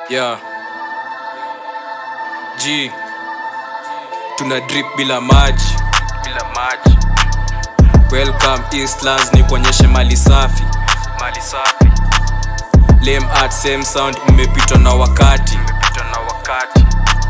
yeah. G tuna drip bila maji bila maji welcome Eastlands ni kuonyeshe mali safi mali safi lame art same sound mmepitwa na wakati imepitwa na wakati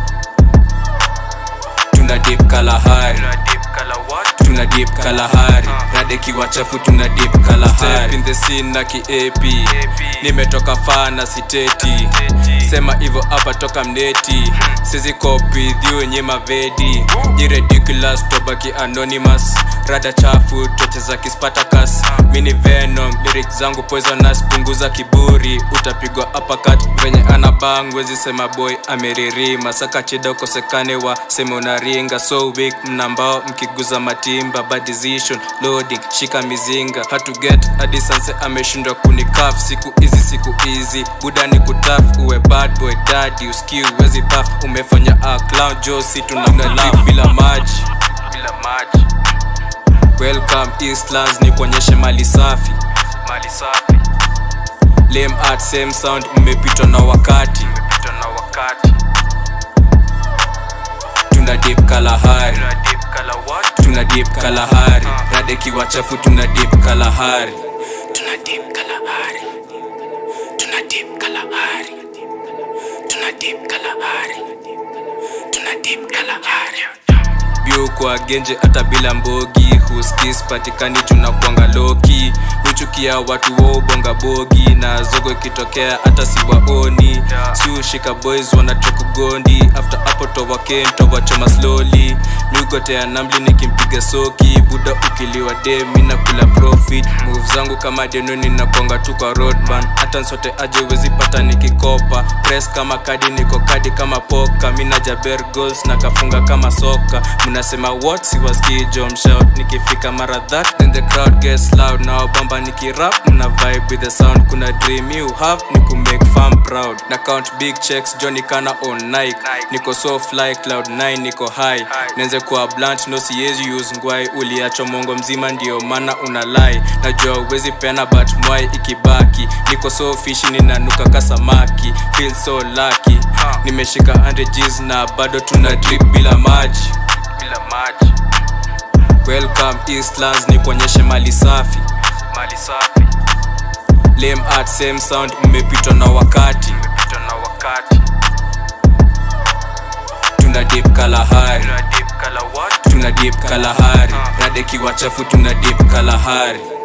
tuna dip kalahari tuna deep color what tuna dip kalahari rade kiwa chafu tuna dip kalahari Step in the scene na ki AP nimetoka faa na siteti sema hivyo hapa toka mneti sizi copy dhiu nye mavedi ni ridiculous tobaki anonymous rada chafu toche za kispartacus mini venom lyrics zangu poisonous punguza kiburi utapigwa uppercut venye ana bang wezi sema boy ameririma saka chida ukosekane wa sema unaringa so weak mnambao mkiguza matimba bad decision loading shika mizinga hatu get hadi sanse ameshindwa kunikaf siku hizi siku hizi buda ni kutaf uwe bad boy daddy uski uwezi paf umefanya a clown josi tunamnalip bila maji bila maji welcome eastlands ni kuonyeshe mali safi mali safi lame art same sound mmepitwa na wakati imepitwa na wakati tuna dip kalahari tuna deep color what tuna dip kalahari rade kiwa chafu tuna dip kalahari tuna dip kalahari tuna dip kalahari tuna dip kalahari tuna dip kalahari biu kwa genje hata bila mbogi huskis patikani tunakwanga loki huchukia watu waubonga bogi na zogo ikitokea hata siwaoni siushika boys wanachokugondi after hapo towaken towachoma slowly miugotea namli nikimpiga soki buda ukiliwa demi na kula profit move zangu kama denoni nakwanga tu kwa roadman hata nsote aje wezi pata nikikopa press kama kadi niko kadi kama poka mina jaber goals na kafunga kama soka mnasema what siwaski jom shout nikifika mara that then the crowd gets loud now bamba nikirap mna vibe with the sound kuna dream you have ni ku make fam proud na count big checks johnny kana on nike niko so fly cloud 9 niko high nenze kuwa blunt no siezi use ngwai uliacho mongo mzima ndio maana una lie najua uwezi pena but mwai ikibaki niko so fishi ninanuka kasamaki feel so lucky nimeshika 100 G's na bado tuna drip bila maji bila maji welcome eastlands ni kuonyeshe mali safi mali safi lame art same sound mmepitwa na wakati imepitwa na wakati tuna dip kalahari tuna deep color what tuna dip kalahari rade kiwa chafu tuna dip kalahari